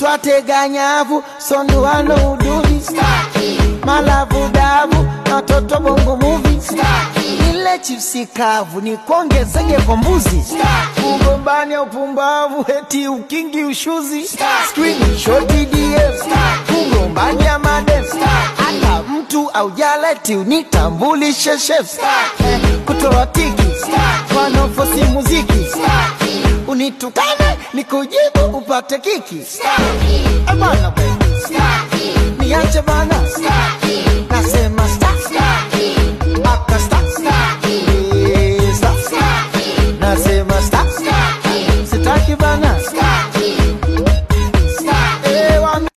nipate ganyavu sonduano uduvi malavu davu na watoto bongo muvi ile chipsi kavu ni kuongezege kwa mbuzi ugombani upumbavu eti ukingi ushuzi screenshot DM ugombani ya madem hata mtu aujaleti unitambulishe chef kutoa tiki wanaofosi muziki unitukane nikujibu upate kiki Eh, bana, niache bana